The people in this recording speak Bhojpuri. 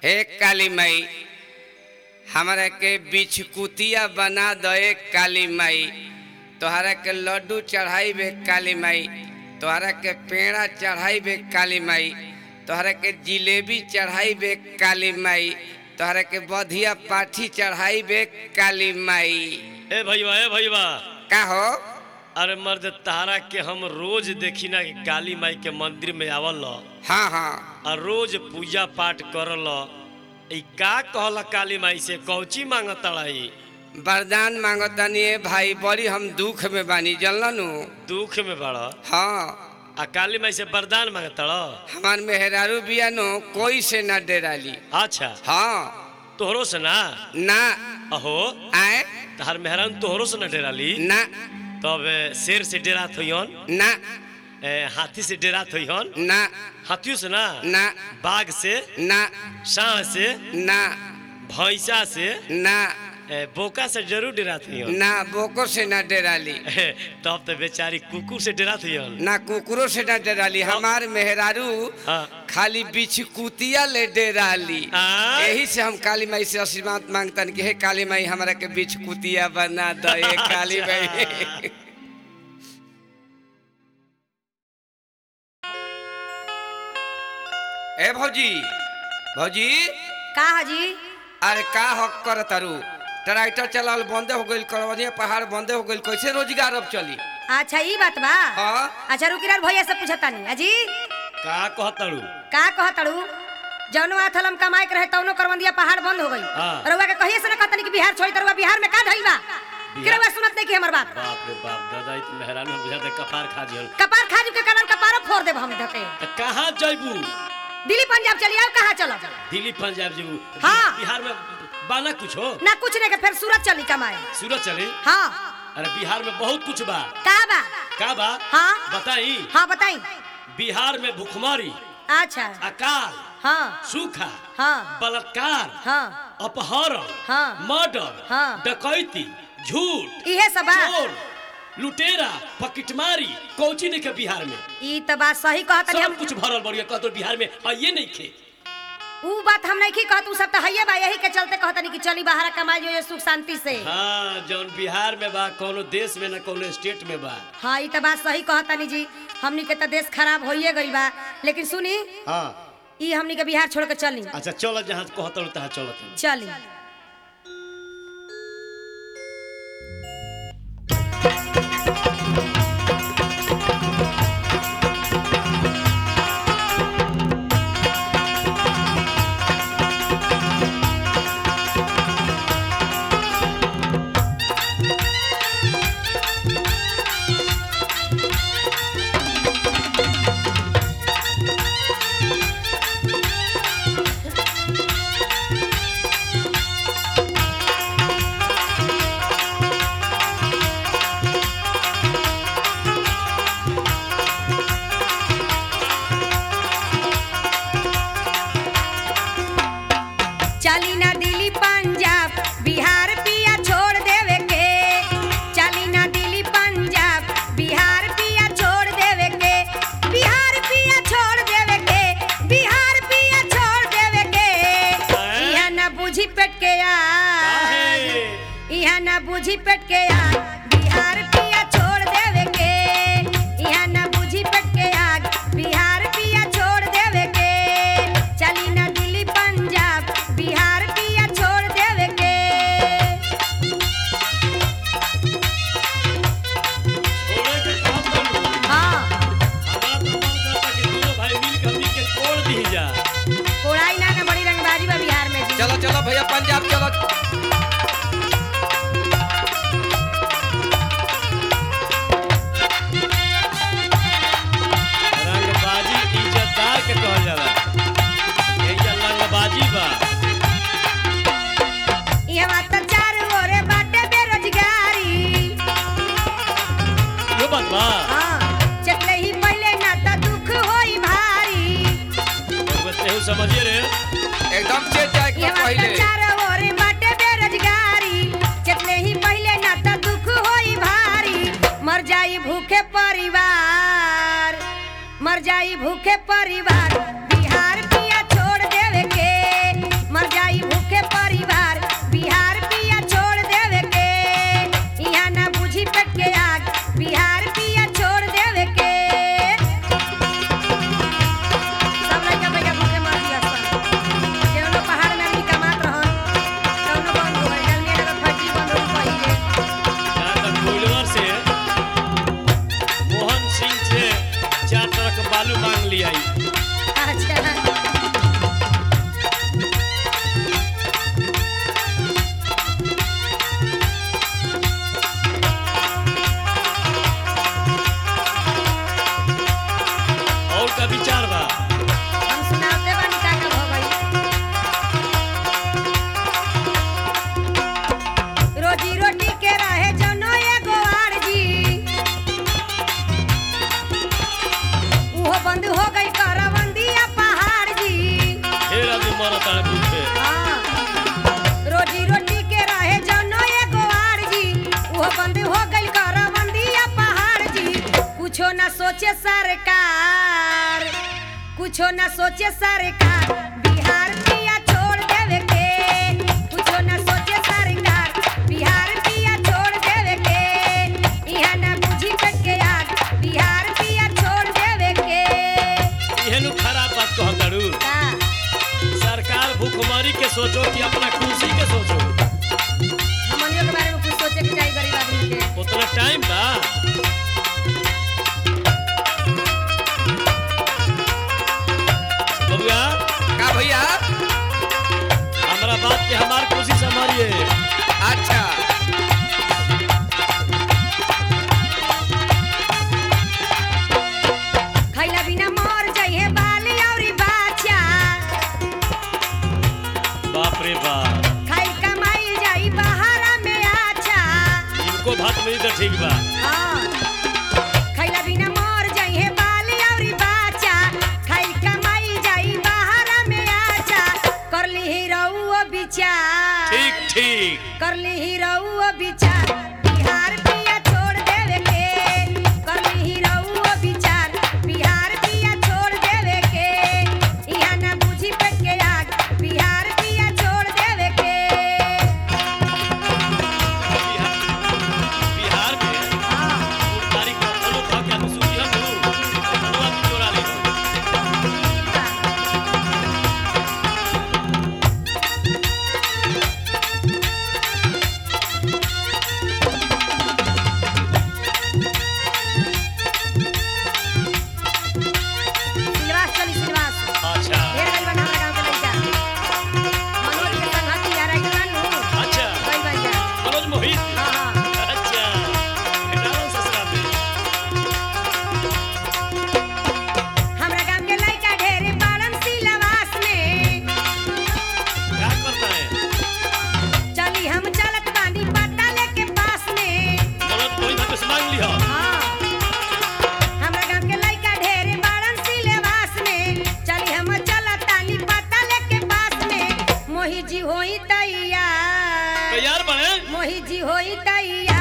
हे काली माई हमरा के बिछकुतिया बना दे काली माई तोहरा के लड्डू चढ़ाई बे काली माई तोहरा के पेड़ा चढ़ाई बे काली माई तोहरा के जिलेबी चढ़ाई बे काली माई तोहरा के बधिया पाठी चढ़ाई बे काली माई ए भैया ए भैया का हो अरे मर्द तारा के हम रोज देखी ना कि काली माई के मंदिर में आवल हाँ हाँ और रोज पूजा पाठ करल ई का कहला काली माई से कौची मांगत ई वरदान मांगतानी ए भाई बड़ी हम दुख में बानी जनलनु दुख में बड़ हाँ आ काली माई से वरदान मांगत हमार मेहरारू बिया नो कोई से ना डेराली अच्छा हाँ तोहरो से ना ना अहो आए तहार मेहरान तोहरो से ना डेराली ना तब ए, शेर से डेरात होइहन ना ए, हाथी से डेरात होइहन ना हाथियों से ना ना बाघ से ना सांड से ना भैंसा से ना ए, बोका से जरूर डेरात होइहन ना बोको से ना डेराली ए, तब तो बेचारी कुकुर से डेरात होइहन ना कुकरो से ना डेराली हमार मेहरारू हाँ खाली बिछकुतिया ले डेराली आय? यही से हम काली माई से आशीर्वाद मांगतन कि हे काली माई हमरा के बिछकुतिया बना दे काली माई ए भौजी भौजी का हाजी अरे का हक कर तारू ट्रैक्टर चलाल बंदे हो गइल करवनिया पहाड़ बंदे हो गइल कैसे रोजगार अब चली अच्छा ई बात बा हाँ अच्छा रुकी रह भैया से पूछतानी अजी का कहतड़ू का कहतड़ू जौनो आथल हम कमाए के रहे तौनो करवंदिया पहाड़ बंद हो गई हाँ। रउआ के कहिए से ना कहतनी कि बिहार छोड़ी तरुआ बिहार में का धइल बा कि रउआ सुनत नहीं कि हमर बात बाप रे बाप दादा ई तो मेहरान हम बुझाते कपार खा जिहन कपार खाजू के कारण कपारो फोड़ देब हम धके त कहाँ जइबू दिल्ली पंजाब चली आओ कहाँ चलो दिल्ली पंजाब जेबू हाँ। बिहार में बाना कुछ हो ना कुछ नहीं के फिर सूरत चली कमाए सूरत चली हाँ अरे बिहार में बहुत कुछ बा का बा का बा हाँ। बताई हाँ बताई बिहार में भुखमरी अच्छा अकाल हाँ सूखा हाँ बलात्कार हाँ अपहरण हाँ। मर्डर हाँ। डकैती झूठ इहे सब बा चोर लुटेरा पकिटमारी कौची नहीं के बिहार में ई त बात सही कहतनी हम सब कुछ भरल बढ़िया कहतो बिहार में आइए नहीं खे ऊ बात हम नहीं की कहत ऊ सब तो हइये बा यही के चलते कहतनी कि चली बाहर कमाई जो ये सुख शांति से हाँ जौन बिहार में बा कोनो देश में ना कोनो स्टेट में बा हाँ ई त बात सही कहतनी जी हमनी के त देश खराब होइए गइल बा लेकिन सुनी हाँ ई हमनी के बिहार छोड़ के चली अच्छा चल जहाँ कहतो तहाँ चलत चली चली ना दिल्ली पंजाब बिहार पिया छोड़ देवे के चली ना दिल्ली पंजाब बिहार पिया छोड़ देवे के बिहार पिया छोड़ देवे के बिहार पिया छोड़ देवे के इहा ना बुझी पेट के यार काहे? इहा ना बुझी पेट के आग बिहार पिया छोड़ देवे के इहा ना बुझी पेट के आग बिहार पिया छोड़ देवे के चली ना दिल्ली पंजाब बिहार पिया छोड़ देवे के छोड़े के काम करू हाँ हमारा तो मन करता कि दोनों भाई मिल के हमनी के तोड़ दी जा कोड़ाई ना ना बड़ी रंगबाजी बा बिहार में जी चलो चलो भैया पंजाब चलो रंगबाजी इज्जतदार के कहल जाला एजा रंगबाजी बा इहवा त चार ओरे बाटे बेरोजगारी यो बात बा हाँ चटले ही पहले ना त दुख होई भारी रउआ तेहू समझिए रे एकदम चेत जाए के ये बात पहले चार ओर बाटे बेरोजगारी चटले ही पहले ना त दुख होई भारी मर जाई भूखे परिवार मर जाई भूखे परिवार बिहार पिया छोड़ देवे के मरता है भूखे हाँ। रोजी रोटी के रहे जनो एगो आर जी वो बंद हो गई करबंदिया पहाड़ जी कुछो ना सोचे सरकार कुछो ना सोचे सरकार बिहार पिया छोड़ देवे के कुछो ना सोचे सरकार बिहार पिया छोड़ देवे के इहा ना बुझी पेट के आग बिहार पिया छोड़ देवे के एहन खराब बात कहतड़ू का सरकार भूखमरी के सोचो कि अपना खुशी के सोचो हमनियों के बारे में कुछ सोचे के चाहिए गरीब आदमी के उतना टाइम बा बबुआ का भैया हमरा बात के हमार खुशी संभालिए अच्छा खैला बिना मर जइहे बाल औरी बाचा बाप रे बाप खाई कमाई जाई बहारा में आचा इनको भात नहीं तो ठीक बा हाँ खैला बिना मर जइहे बाल औरी बाचा खाई कमाई जाई बहारा में आचा करली हीरो विचार ठीक ठीक करली हीरो विचार बिहार पिया छोड़ देवे के करली हीरो विचार बिहार पिया छोड़ देवे के इहा ना बुझी पेट के आग बिहार पिया छोड़ देवे के बिहार बिहार में हाँ, तारीख का फॉलो था क्या सुनी हम मनवा की चोरा ले सिलवास चली सिलवास अच्छा ढेर गइल बा हमारा गांव के लइका मनोज के संगती यार आई बानू अच्छा गइल बा जा मनोज मोहित हाँ हाँ अच्छा डालो ससुरा में हमरा गांव के लइका ढेर बाड़न सिलवास में क्या करता है चली हम चलत बानी पता लेके पास में मनोज मोहित हमसे मांग लिया हाँ। हमरा गांव के लइका ढेर बाड़न सिलेवास में चली हम चलत तानी पता लेके पास में मोही जी होई तैयार तैयार बने मोही जी होई तैयार